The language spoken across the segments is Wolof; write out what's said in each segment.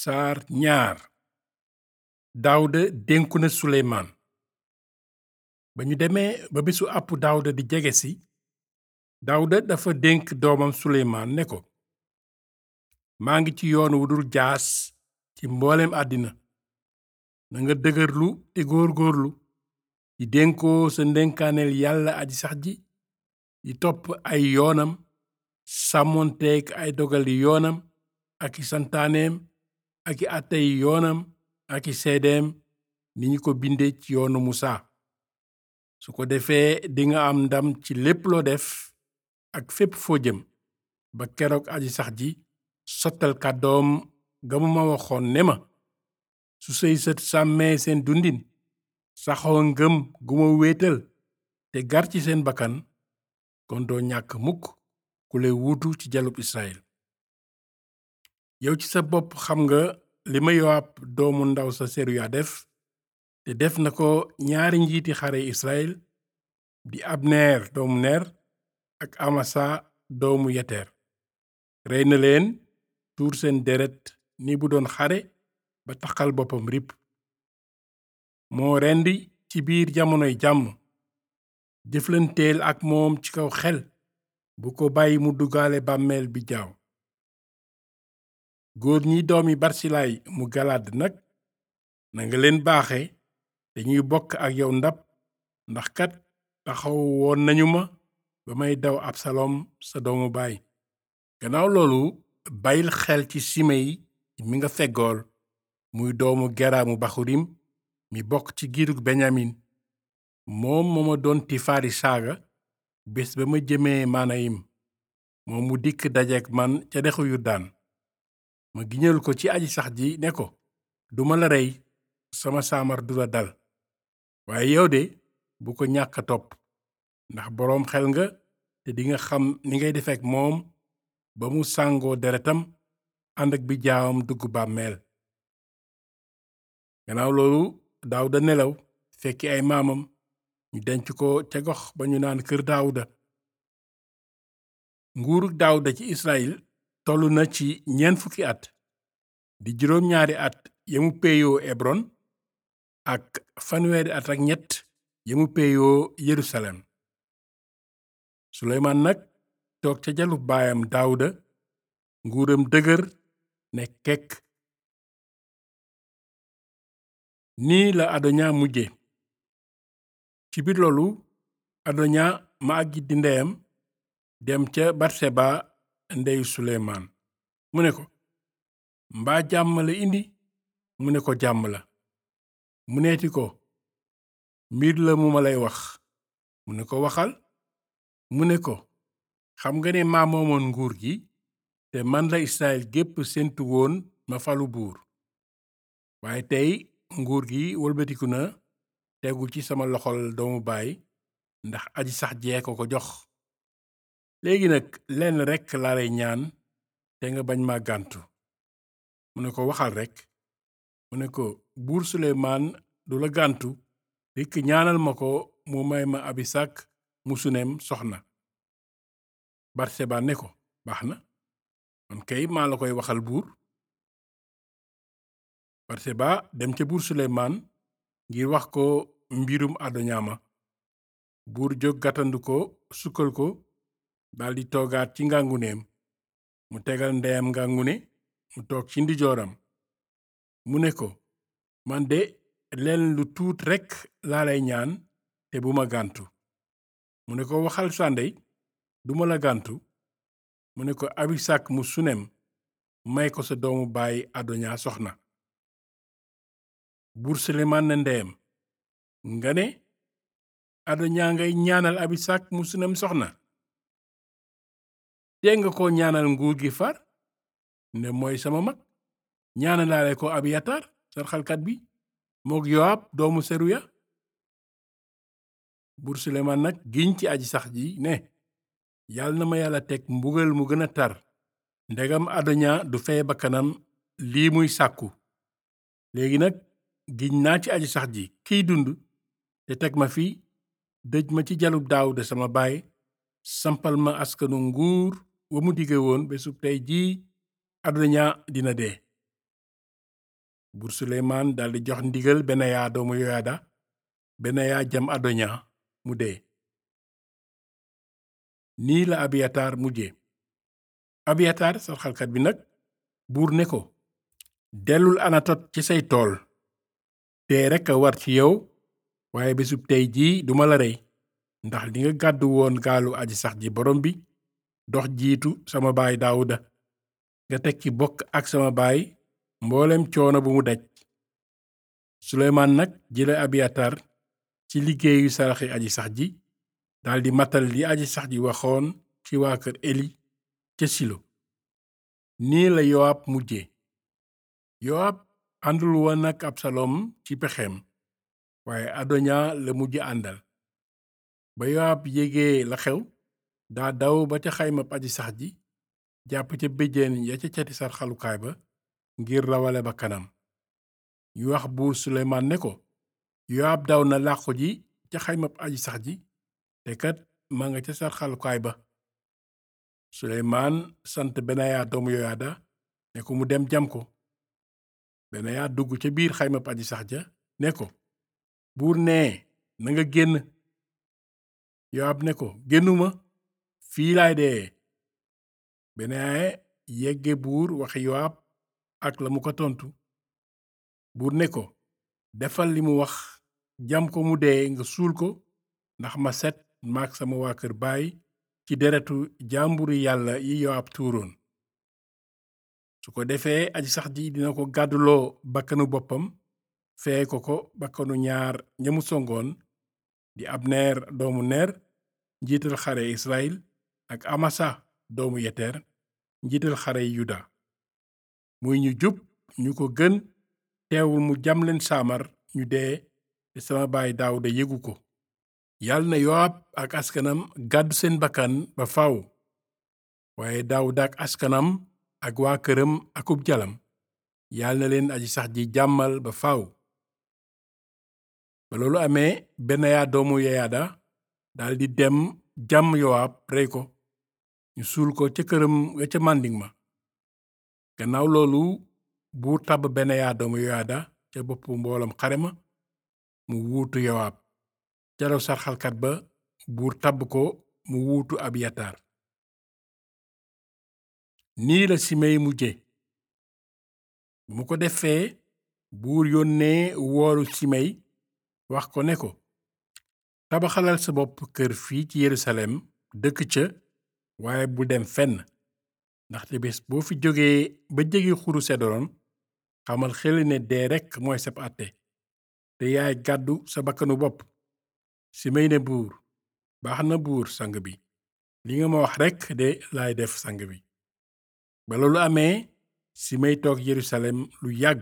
saar ñaar daawuda dénku na suleymaan ba ñu demee ba bisu àpp daawuda di jege si daawuda dafa dénk doomam suleymaan ne ko maa ngi ci yoon wu dul jaas ci mbooleem àddina na nga dëgërlu te góor-góorlu di dénkoo sa ndénkaaneel yàlla aji sax ji di topp ay yoonam sàmmonteek ay dogali yoonam ak i santaaneem ak i àttey yoonam ak i seedeem ni ñu ko binde ci yoonu musa su ko defee dinga am ndam ci lépp loo def ak fépp foo jëm ba keroog aji sax ji sottal kàddoom ga mu ma waxoon ne ma su say sët sàmmee seen dundin saxoo ngëm gu ma wéetal te gar ci seen bakkan kon doo ñàkk mukk ku lay wuutu ci jalub Israyil yow ci sa bopp xam nga li ma Yowaab doomu ndaw sa Seruya def te def na ko ñaari njiiti xare Israyil di Abner doomu Ner ak Amasa doomu Yeter rey na leen tuur seen deret ni bu doon xare ba taxal boppam rip moo rendi ci biir jamonoy jàmm jëflanteel ak moom ci kaw xel bu ko bàyyi mu duggaale bàmmeel bi jaaw góor ñi doomi barsilaay mu galaad nag nanga leen baaxe dañuy bokk ak yow ndab ndax kat taxaw woon nañu ma ba may daw absalom sa doomu baay gannaaw loolu bàyyil xel ci simey mi nga feggool muy doomu geraamu baxurim mi bokk ci giirug benyamin moom moo ma doon tifaari saaga bés ba ma jëmee maanayim moom mu dikk dajeek man ca dexu yurdaan ma giñal ko ci aji sax ji ne ko duma la rey sama saamar du la dal waaye yow de bu ko ñàkk topp ndax boroom xel nga te dinga xam ni ngay defeek moom ba mu sàngoo deretam ànd ak bi jaawam dugg bàmmeel gannaaw loolu daawuda nelaw fekki ay maamam ñu denc ko ca gox ba ñu naan kër daawuda nguurug daawuda ci israyil tollu na ci ñeent fukki at di juróom ñaari at yamu peeyoo ebron ak fanweeri at ak ñett yamu peeyoo yerusalem suleymaan nag toog ca jalu baayam daawuda nguuram dëgër ne kekk nii la adoña mujje ci biir loolu adoña ma àggit di ndeyam dem ca batseba ndeyu suleymaan mu ne ko mbaa jàmm la indi mu ne ko jàmm la mu neeti ko mbir la mu ma lay wax mu ne ko waxal mu ne ko xam nga ne maa moomoon nguur gi te man la israel gépp séntu woon ma falu buur waaye tey nguur gi wëlbatiku na tegu ci sama loxol doomu baay ndax aji sax jee ko ko jox léegi nag lenn rekk laa lay ñaan te nga bañ ma gàntu mu ne ko waxal rekk mu ne ko buur suleymaan du la gàntu rikk ñaanal ma ko mu may ma abisak mu suneem soxna barseba ne ko baax na man kay maa la koy waxal buur barseba dem ca buur suleymaan ngir wax ko mbirum adoñaama buur jóg gàttandu ko sukkal ko daldi toogaat ci ngànguneem mu tegal ndeyam ngàngune mu toog ci ndijooram mu ne ko man de leen lu tuut rekk laa lay ñaan te bu ma gàntu mu ne ko waxal sàndey duma la gàntu mu ne ko abisak mu sunem may ko sa doomu baay adoña soxna buur suleymaan na ndeyam nga ne adoña ngay ñaanal abisak mu sunem soxna tee nga ko ñaanal nguur gi far ne mooy sama mag ñaanalaale ko abiyatar sarxalkat bi mook yowaab doomu seruya buur suleymaan nag giñ ci aji sax ji ne yàlla na ma yàlla teg mbugal mu gën a tar ndegam adoña du fey bakkanam lii muy sàkku léegi nag giñ naa ci aji sax ji kiy dund te teg ma fi dëj ma ci jalub daawuda sama baay sampal ma askanu nguur wa mu dige woon bésub tey jii adoña dina dee buur suleymaan daldi jox ndigal benaya doomu yoyaada benaya jam adonia mu dee nii la abiyatar mujje abiyatar sarxalkat bi nag buur ne ko dellul anatot ci say tool dee rekk a war ci yow waaye bésub tey jii duma la rey ndax dinga gàddu woon gaalu aji sax ji borom bi dox jiitu sama baay daawuda nga tekki bokk ak sama baay mboolem coono bu mu daj suleymaan nag jële abiyatar ci liggéeyu saraxi aji sax ji daldi matal li aji sax ji waxoon ci waa kër eli ca silo nii la yowaab mujje yowaab àndul woon ak absalom ci pexeem waaye adonia la mujj àndal ba yowaab yégee la xew daa daw ba ca xaymab aji sax ji jàpp ca béjjéen ya ca cati sarxalukaay ba ngir rawale ba kanam ñu wax buur suleymaan ne ko yowaab daw na làqu ji ca xaymab aji sax ji te kat ma nga ca sarxalukaay ba suleymaan sant benaya doomu yoyaada ne ko mu dem jam ko benaya dugg ca biir xaymab aji sax ja ne ko buur nee na nga génn yowaab ne ko génnuma fii laay dee benaya yegge buur waxi yowaab ak la mu ko tontu buur ne ko defal li mu wax jam ko mu dee nga suul ko ndax ma set maak sama waa kër baay ci deretu jàmburi yàlla yi yowaab tuuroon su ko defee aji sax ji dina ko gàdduloo bakkanu boppam fee ko ko bakkanu ñaar ñamu songoon di abneer doomu neer njiital xare israel ak amasa doomu yeteer njiital xare yuda muy ñu jub ñu ko gën teewul mu jam leen saamar ñu dee te sama baay daawuda yëgu ko yàlla na yowaab ak askanam gàddu seen bakkan ba faw waaye daawuda ak askanam ak waa këram akub jalam yàlla na leen aji sax ji jàmmal ba faw ba loolu amee benaya doomu yeyaada daldi dem jàmm yowaab rey ko ñu suul ko ca këram ga ca màndiŋ ma gannaaw loolu buur tabb benaya doomu yoyaada ca boppu mboolam xare ma mu wuutu yowaab ca raw sarxalkat ba buur tabb ko mu wuutu abiyatar nii la simey mujje bu mu ko defee buur yónnee woolu simey wax ko ne ko tabaxalal sa bopp kër fii ci yerusalem dëkk ca waaye bu dem fenn ndaxte bés boo fi jógee ba jege xuru sedoron xamal xel ne dee rekk mooy sab àtte te yaay gàddu sa bakkanu bopp simey ne buur baax na buur sang bi li nga ma wax rekk de laay def sang bi ba loolu amee simey toog yerusalem lu yàgg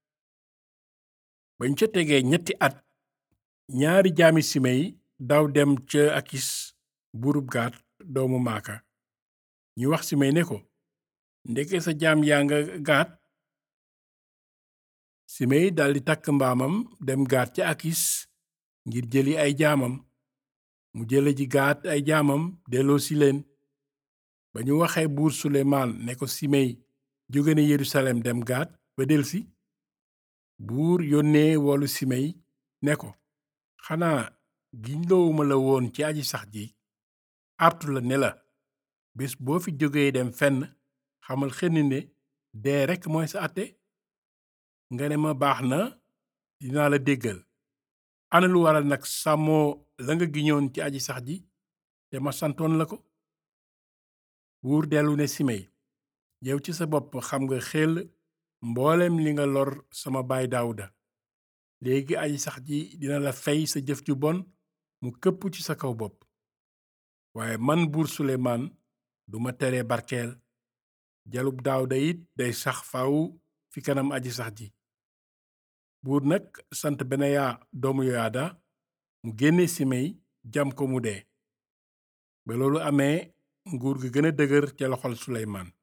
bañ ca tegee ñetti at ñaari jaami simey daw dem ca akis buurub gaat doomu maaka ñu wax simey ne ko ndeke sa jaam yaa nga gaat simey daldi takk mbaamam dem gaat ca akis ngir jëli ay jaamam mu jële ji gaat ay jaamam delloo si leen ba ñu waxee buur suleymaan ne ko simey jóge na yerusalem dem gaat ba delsi buur yónnee woolu simey ne ko xanaa giñloowuma la woon ci aji sax ji artu la ne la bés boo fi jógee dem fenn xamal xenn ne dee rekk mooy sa àtte nga ne ma baax na dinaa la déggal ana lu waral nag sàmmoo la nga giñoon ci aji sax ji te ma santoon la ko buur dellu ne simey yow ci sa bopp xam nga xel mboolem li nga lor sama baay daawuda léegi aji sax ji dina la fey sa jëf ju bon mu këpp ci sa kaw bopp waaye man buur suleymaan duma tere barkeel jalub daawuda it day sax faw fi kanam aji sax ji buur nag sant benaya doomu yoyaada mu génne simey jam ko mu dee ba loolu amee nguur gi gën a dëgër ca loxol suleymaan